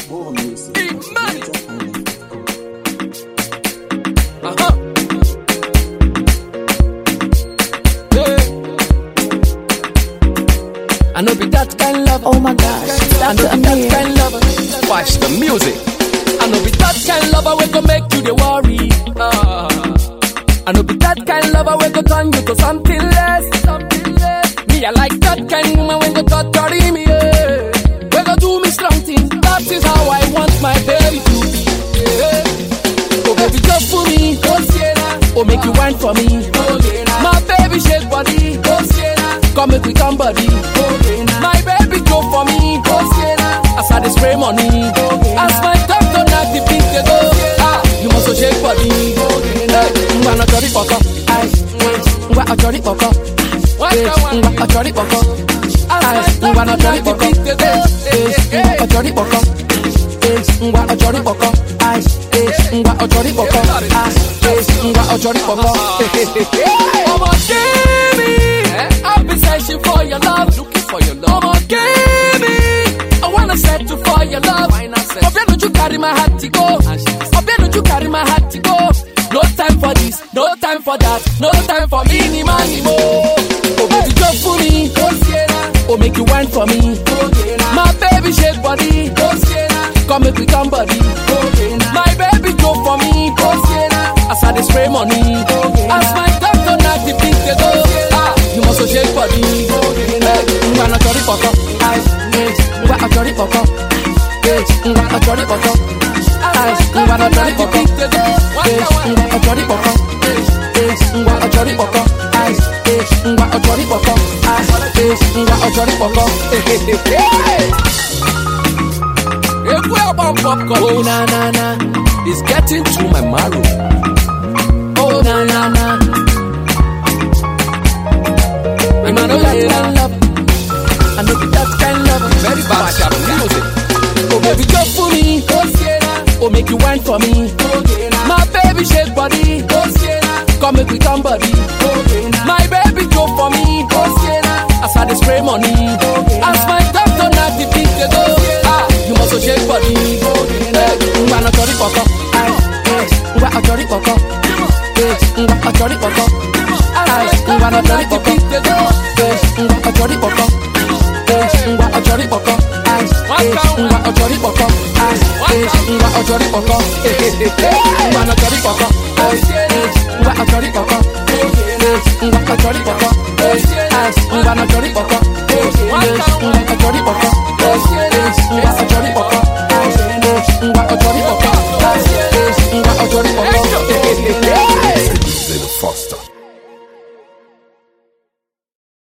More music. Big money. Major Uh-huh. Yeah. I know be that kind lover. Oh my gosh, I know Dr. be that Amir. kind lover. Watch the music. I know be that kind lover we go make you the worry. Ah. I know be that kind lover we go turn you to something less. Something less. Me I like that kind woman when go touch carry me. Yeah. We go do me strong things. That is how I want my baby to be. Yeah. Oh baby just for me. Oh Sienna. Oh make you wine for me. Oh My baby shake body. Oh Sienna. Come make we come body. Oh My baby go for me. Oh Sienna. As I dey spray money. As my doctor knock the beat they go. Ah, you must shake body. Hey, ngwa na jolly poko. Ay, ngwa a jolly poko. Ay, ngwa a jolly poko. Ay, ngwa na jolly poko. Ay, ngwa a jolly poko. Ay, ngwa a jolly poko. Ay, ngwa a jolly poko. Ay, ngwa a jolly poko. Ọmọ give me. I've been searching for your love. Looking for your love. Ọmọ give me. I wanna settle for your love. Ọbẹ̀ lójú carry my heart to go. Ọbẹ̀ lójú carry my heart to go. No time for this, no time for that, no time for me ni ma ni mo. Oh baby just for me. Oh make you wine for me. My baby shake body. Come make we come body. My baby go for me. As I dey spray money. As my doctor knock the beat they go. Ah, you must shake body. Hey, ngwa na jolly poko. Ay, eh, ngwa a jolly poko. Eh, ngwa a jolly poko. Ay, ngwa na jolly poko. Eh, ngwa a jolly poko. Eh, ngwa a jolly poko. Ay, eh, ngwa a jolly poko. Ay, eh, ngwa a jolly poko. Ekwe bump popcorn. Oh na na na, it's getting to my marrow. Oh na na na. I know that kind love. I know that kind love. Very bad sharp music. Oh baby, just for me. Oh make you wine for me. My baby shake body. Come make we come body. My baby go for me. As I dey spray money. As my doctor knock the beat they go. Ah, you must shake body. Hey, ngwa na jolly poko. Ay, eh, ngwa a jolly poko. Eh, ngwa a jolly poko. Ay, ngwa na jolly poko. Eh, ngwa a jolly poko. Eh, ngwa a jolly poko. Ay, eh, ngwa a jolly poko. Ay, eh, ngwa a jolly poko. Ngwa na jolly poko. Ay, eh, ngwa a jolly poko. Eh, ngwa a jolly poko. Eh, ay, ngwa na jolly poko. Eh, ngwa a jolly poko. Eh, ngwa a jolly poko. Ay, eh, ngwa a jolly poko. Ay, eh, ngwa a jolly poko.